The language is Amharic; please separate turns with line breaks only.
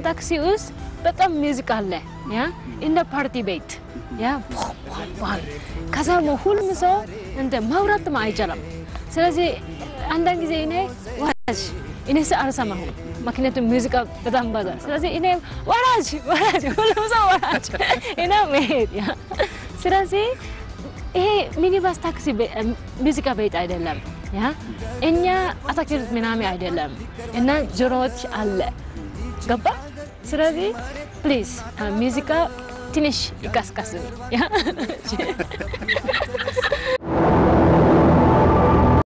ታክሲ ውስጥ በጣም ሚውዚክ አለ ያ እንደ ፓርቲ ቤት ያ ባል ከዛ ደግሞ ሁሉም ሰው እንደ ማውራትም አይቻልም። ስለዚህ አንዳንድ ጊዜ እኔ ወራጅ እኔ ስ አልሰማሁም፣ ምክንያቱም ሙዚቃ በጣም በዛ። ስለዚህ እኔ ወራጅ ወራጅ ሁሉም ሰው ወራጅ እና መሄድ ያ ስለዚህ ይሄ ሚኒባስ ታክሲ ሙዚቃ ቤት አይደለም። ያ እኛ አታክልት ምናምን አይደለም እና ጆሮዎች አለ ገባ። ስለዚህ ፕሊዝ ሙዚቃ ትንሽ ይቀስቀስ።